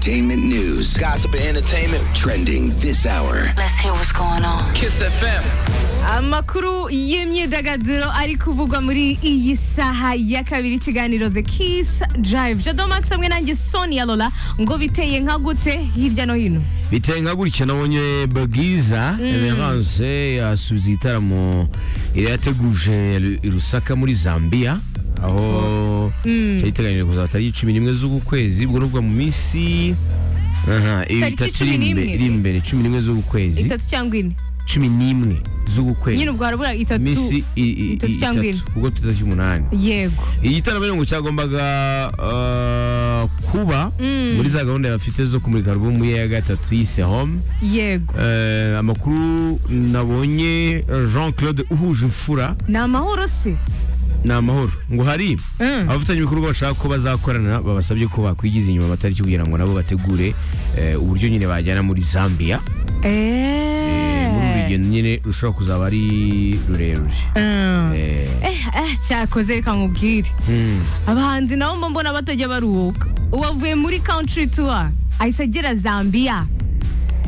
Entertainment news, Gossip and entertainment. trending this hour. Let's hear what's going on. Kiss FM. amakuru y'imyidagaduro ari kuvugwa muri iyi saha ya kabiri ikiganiro the kiss drive jado max hamwe nanjye sonia lola ngo biteye nka gute hirya no hino biteye nka gutya nabonye bwiza emerance yasubiza igitaramo yari yateguje i rusaka muri zambia aho cyari giteganyije kuzaba tariki cumi n'imwe z'uku kwezi ubwo ni ukuvuga mu minsi aha, Tariki itatu cumi iri n'imwe. imbe- iri imbere cumi n'imwe z'uku kwezi itatu cyangwa ine cumi n'imwe z'uku nyine kwezi ubwo harabura itatu minsi i- i- i- itatu cyangwa ine. itatu ubwo tutariki umunani yego igitaramo rero ngo cyagombaga uh, kuba muri za gahunda bafite zo kumurika alubumu ye ya gatatu yise home yego Eh, amakuru nabonye jean claude uhuje imfura ni amahoro se ni amahoro ngo hari Mm. abafatanya ibikorwa bashaka ko bazakorana babasabye ko bakwigiza inyuma amatariki kugira ngo nabo bategure eh, uburyo nyine bajyana muri zambia Eh, muri uru eee rugendo nyine rushobora kuzaba ari rurerure Eh, cyakoze reka nkubwire mm. abahanzi nabo mba mbona batajya baruhuka uwavuye muri country tour ahise agera zambia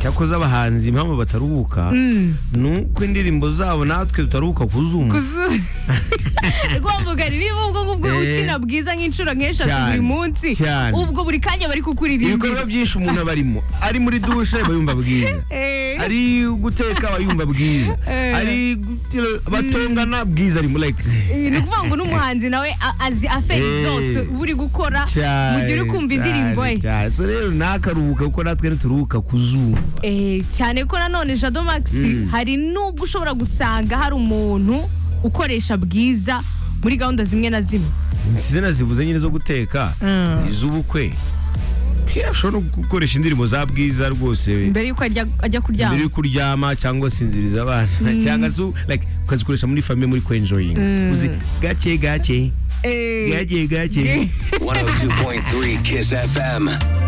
cyakoze abahanzi impamvu bataruhuka Mm. ni uko indirimbo zabo natwe tutaruhuka kuzumva kuzu rwavuga niba ubwo ngubwo Eh. ukina bwiza nk'inshuro nk'eshatu Cyane, buri munsi cyane. ubwo buri kanya bari kukuririmbira ibikorwa byinshi umuntu aba arimo ari muri dushe aba yumva bwiza Eh. ari guteka aba yumva bwiza Eh. ari gu- batongana bwiza arimo like ni ukuvuga ngo n'umuhanzi nawe a- azi aferi Eh. zose buri gukora mu gihe uri kumva indirimbo ye cyane so rero ntakaruhuka kuko natwe ntituruhuka ku zuba Eh, cyane ko nanone jado max hari n'ubwo ushobora gusanga hari umuntu ukoresha bwiza muri gahunda zimwe na zimwe izina zivuze nyine zo guteka Mm. iz'ubukwe Ke, ashobora no gukoresha indirimbo za bwiza rwose mbere yuko ajya ajya mbere kuryama yo kuryama cyangwa sinziriza abana cyangwa se like ukazikoresha muri famille muri kwenjoyinga uzi gake gake Eh. gake gake 102.3 Kiss FM.